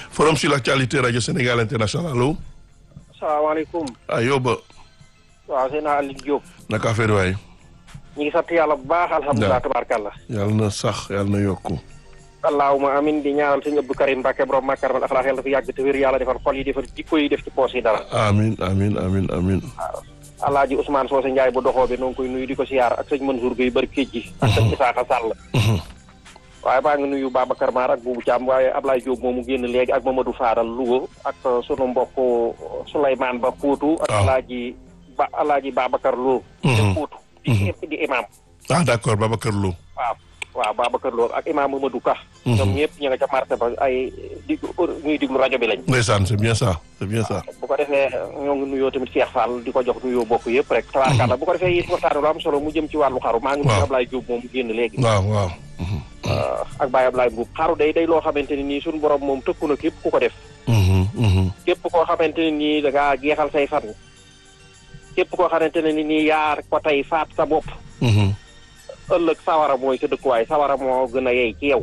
forum sur l'actualité rajo Sénégal international allo. salaamaaleykum. ah yóbba. waaw seen Aliou Diop. naka affaire waay. ñu ngi sant yàlla bu baax. alhamdulilah tabaarkàlla. yàlla na sax yàlla na yokku. allahuma amin di ñaanal sëñ Abdou Karim Mbacke borom Makar mal axlaax yàlla dafa yàgg te wér yàlla defar xol yi defar jikko yi def ci poos yi dara. amin amin amin amin waaw alaaji Ousmane Socé Ndiaye bu doxoo bi noo ngi koy nuyu di ko siyaar ak sëñ Mansour Gueye bari kéej ji. ak sëñ Isaaxa Sall. waaye maa ngi nuyu Babacar Mar ak Boubou Thiam waaye Ablaye Diop moomu génn léegi ak Mamadou Fadal Louga ak sunu mbokk Souleymane Ba Poutou. ak alaaji Ba alaaji Babacar Lo. te Poutou. di di imam. ah d'accord Babacar Lo. waaw waaw Babacar Lo ak imam Mamadou Ka. ñoom ñëpp ñu nga ca marché ba ay di ñuy diglu rajo bi lañ. ndeysaan c'est bien ça c'est bien ça. bu ko defee ñoo ngi nuyoo tamit Cheikh Fall di ko jox nuyoo bokk yëpp rek. tabaarkàlla bu ko defee it waxtaan lu am solo mu jëm ci wàllu xaru. maa ngi nuyu Ablaye Diop moom mu génn léegi. waaw waaw. ak Baye Ablaye Mbuub xaru day day loo xamante ne nii suñu borom moom tëkku na képp ku ko def. képp koo xamante ne nii da ngaa jeexal say fan. képp koo xamante ne nii yaa ko tey faat sa bopp. ëllëg sawara mooy sa dëkkuwaay sawara moo gën a yey ci yow.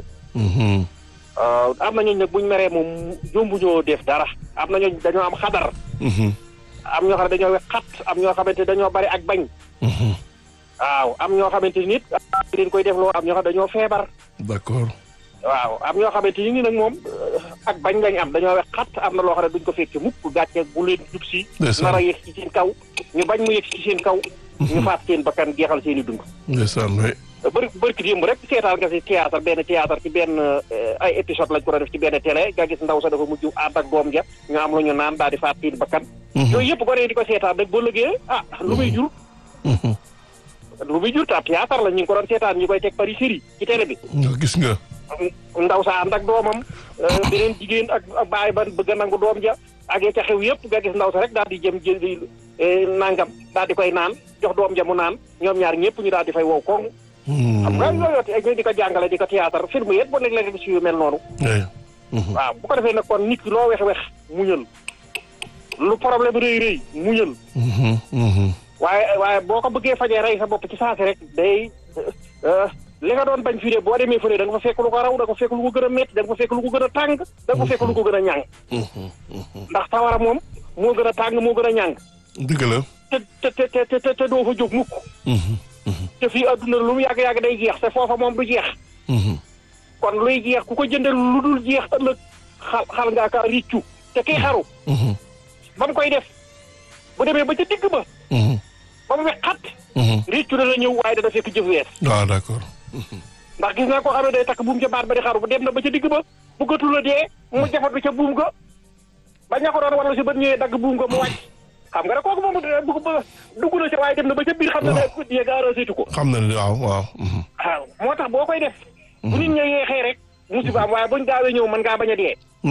am na ñooñu nag buñ meree moom jombuñoo def dara am na ñooñu dañoo am xadar. am ñoo xam ne dañoo xat am ñoo xamante dañoo bari ak bañ. waaw am ñoo xamante ni nit leen koy def loo am ñoo xam dañoo feebar. d'accord. waaw am ñoo xamante ni nag moom ak bañ lañ am dañoo wex xat am na loo xam ne duñ ko fekk mukk gàcce bu leen jub si. nar a yegg ci seen kaw ñu bañ mu yegg ci seen kaw. ñu faat seen bakkan jeexal seen i dund. ndeysaan oui. bëri bëri ki démb rek seetaan nga si théâtre benn théâtre ci benn ay épisode lañ ko doon def ci benn télé nga gis ndaw sa dafa mujj ànd ak doom ja ñu am lu ñu naan daal di faat seen bakkan. yooyu yëpp gone yi di ko seetaan rek boo lëgee ah lu muy jur. lu muy jur ta théâtre la ñu ngi ko doon seetaan ñu koy teg pari série ci télé bi. gis nga. ndaw sa ànd ak doomam beneen jigéen ak baay ba bëgg a nangu doom ja ak ya ca xew yëpp nga gis ndaw sa rek daal di jëm jël nangam daal di koy naan jox doom ja mu naan ñoom ñaar ñëpp ñu daal di fay wow koŋ. xam nga yooyu di ko jàngale di ko théâtre film yëpp ba léeg-léeg gis yu mel noonu. waaw bu ko defee nag kon nit ki loo wex wex muñal lu problème rëy rëy muñal. waaye waaye boo ko bëggee fajee rey sa bopp ci saasi rek day. li nga doon bañ fii de boo demee fële da nga fa fekk lu ko raw da nga fa fekk lu ko gën a métti da nga fa fekk lu ko gën a tàng da nga fa fekk lu ko gën a ñàng ndax sawara moom moo gën a tàng moo gën a ñàng dëgg la te te te te te doo fa jóg mukk te fii adduna lu mu yàgg-yàgg day jeex te foofa moom du jeex kon luy jeex ku ko jëndal lu dul jeex ëllëg xal xal ngaa ka riccu te kii xaru ba mu koy def bu demee ba ca digg ba ba mu wex xat riccu dana ñëw waaye dana fekk jëf wees waaw d'accord ndax gis naa koo xam ne day takk buum ca baat ba di xaru ba dem na ba ca digg ba bëggatul a dee mu jafatu ca buum ga ba ña ko doon war la si bët ñëwee dagg buum ga mu wàcc xam nga rek kooku moom dugg ba dugg na ca waaye dem na ba ca biir xam na ne dee gaara saytu ko xam na ne waaw waaw waaw moo tax boo koy def bu nit ña yeexee rek musiba am waaye buñ gaawee ñëw mën ngaa bañ a dee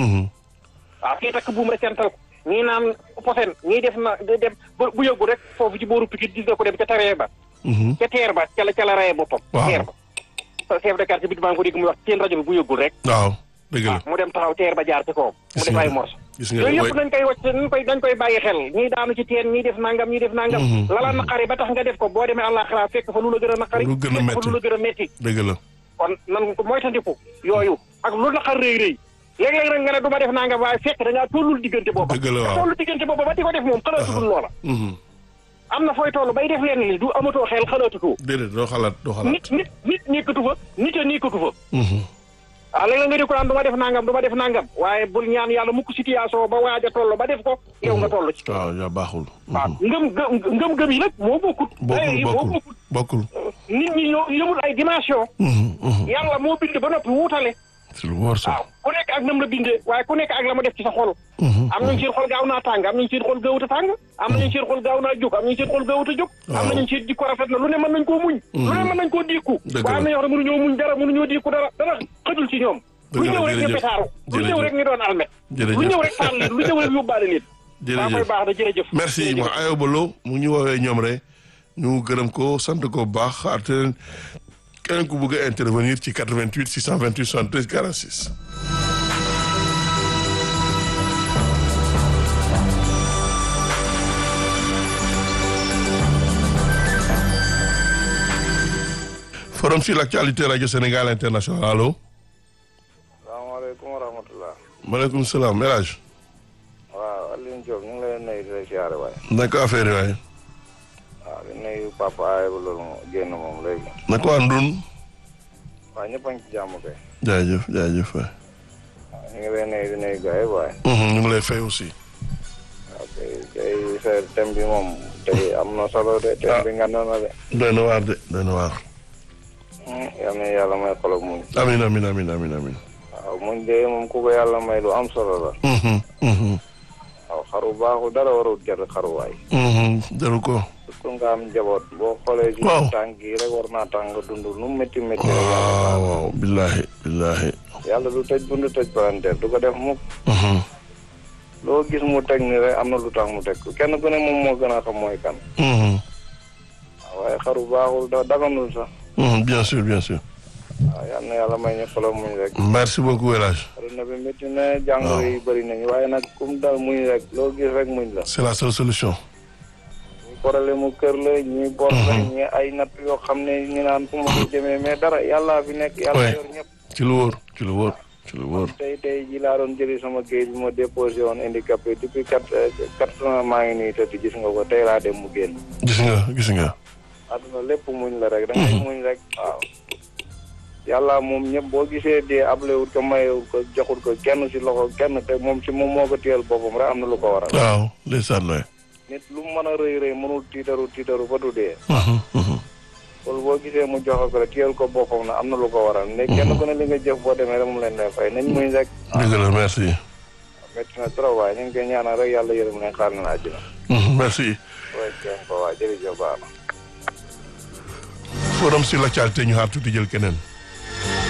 waaw kii takk buum rek sental ko ñii naan posen ñii def na dem bu yëggu rek foofu ci booru pikit gis nga ko dem ca taree ba ca teer ba ca la ca la rayee boppam teer ba chef de quartier bi maa ngi ko dégg muy wax seen rajo bi bu yëgul rek waaw dëgg la mu dem taxaw teer ba jaar ci kawam mu def ay morso yooyu yëpp dañ koy wacc dañ koy dañ koy bàyyi xel ñii daanu ci teen ñii def nangam ñii def nangam lala naqari ba tax nga def ko boo demee àllaaxira fekk fa lu la gën a naqari lu gën a fekk fa lu la gën a metti dëgg la kon nan ko moytandiku yooyu ak lu naqar rëy rëy léeg-léeg nag nga ne du ma def nangam waaye fekk da ngaa tollul diggante booba dëgg la waaw tollu diggante booba ba di ko def moom xalaatudul loola am na fooy toll bay def leen li du amatoo xel xalaatutoo déedéet doo xalaat doo xalaat nit nit nit nekkatu fa nit a nekkatu fa waaw léeg-léeg nga di ko naan du ma def nangam du ma def nangam waaye bul ñaan yàlla mukk situation ba waaj a toll ba def ko yow nga toll ci waaw yaa baaxul waaw ngëm ngëm ngëm yi nag moo bokkut bokkul moo bokkul bokkut bokkul nit ñi ñoo yëmul ay dimension yàlla moo bind ba noppi wuutale si lu wóor sax waaw ku nekk ak nam la bindee waaye ku nekk ak la ma def ci sa xol am nañu seen xol gaaw naa tàng am nañu seen xol gaawut a tàng am nañu seen xol gaaw naa jóg am nañu seen xol gaawut a jóg am nañu seen jikko rafet na lu ne mën nañ koo muñ lu ne mën nañ koo diiku Dëgg la. waaye am na ñoo xam ne mënuñoo muñ dara mënuñoo diiku dara dara xëjul ci ñoom lu Dëgg la, ñëw rek ñu jërëjëf. petaaru lu ñëw Jërëjëf. rek ñu doon almet lu jërëjëf ñëw rek faal leen lu ñëw rek yóbbaale leen waa koy jërëjëf baax na jërëjëf merci Jërëjëf. ma Ayoba Lo mu ñu woowee ñoom rek ñu gërëm ko sant ko bu baax xaar te keneen ku bëgg a intervenir ci 88 628 73 46. forum sur l'actualité radio Sénégal international allo. salaamaaleykum salaamaaleykum wa rahmatulah. maaleykum salaam El Hadj. waaw Alioune Diop ñu ngi lay nuyu di la siyaare waaye. naka affaire yi waaye. waaw di nuyu papa Ayba loolu moom génn moom léegi. naka waa Ndun. waaw ñëpp a ngi ci jàmm kay. jaajëf jaajëf waay. waaw ñu ngi lay nuyu di nuyu gars yi waaye. ñu ngi lay fay aussi. waaw kay kay sa thème bi moom tey am na solo de. thème bi nga doon na de. doy na waar de doy na waar. yal na yàlla may xolog muñ. amiin amiin amiin amiin amiin. waaw muñ de moom ku ko yàlla may lu am solo la. waaw xaru baaxul dara warul jar xaruwaay. jaru ko. surtout nga am njaboot boo xoolee. ci waaw tànk yi rek war naa tax nga dund nu mu métti métti rek. waaw waaw billahi billahi. yàlla du tëj bundu tëj palanteer du ko def mukk. loo gis mu teg ni rek am na lu tax mu teg ko kenn ku ne moom moo gën a xam mooy kan. waaye xaru baaxul da daganul sax. bien sûr bien sûr. waaw yal na yàlla may ñu xolo muñ rek. merci beaucoup El Hadj. aduna bi métti na jàngoro yi bëri nañu waaye nag kum dal muñ rek loo gis rek muñ la. c'est la seule solution. ñi problème mu kër la ñi bor la ñi ay natt yoo xam ne ñu naan fu ma ko jëmee mais dara yàlla fi nekk yàlla yor ñëpp. ci lu wóor ci lu wóor ci lu wóor. tey tey ji laa doon jëli sama géej bi ma déposé woon handicapé depuis quatre quatre ans maa ngi nii tëdd gis nga ko tey laa dem mu génn. gis nga gis nga. aduna lépp muñ la rek da ngay muñ rek waaw. yàlla moom ñëpp boo gisee dee ablewut ko mayewut ko joxut ko kenn ci loxo kenn te moom ci moom moo ko téyel boppam rek am na lu ko waral. waaw ndeysaan waay. nit lu mu mën a rëy rëy mënul tiitaru tiitaru ba du dee. loolu boo gisee mu joxe ko rek téyel ko boppam na am na lu ko waral. ne kenn ku ne li nga jëf boo demee rek mu leen lay fay nañ muñ rek. dëgg la merci. métti na trop waaye ñu ngi koy ñaanal rek yàlla yërëm leen xaar na àjjana. merci. waaye kenn ko waa jërëjëf baax na. forum sur l'actualité ñu xaar tuuti jël keneen.